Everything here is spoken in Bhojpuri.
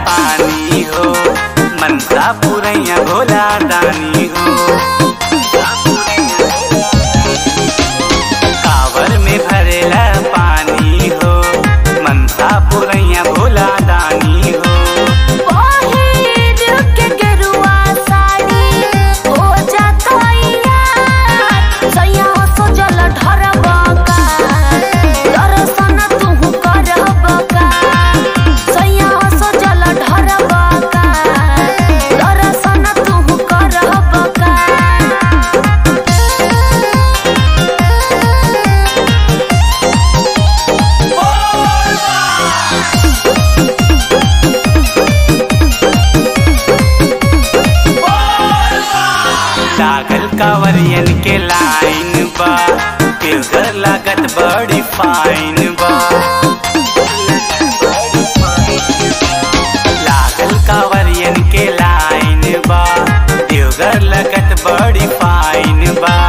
पानी हो मनसा पुरैया भोला दानी हो कावर में भरेला पानी हो मनसा पुरैया भोला दानी हो पहिर के गेरुआ साड़ी हो जातइया सैया सजल ढरबका दर्शन तुहु करबका सैया सजल ढरबका दर्शन तुहु करबका लागल कावरियन के लाइन बा फिल्टर लागत बड़ी फाइन बा लागल कावरियन के लाइन बा देवघर लगत बड़ी फाइन बा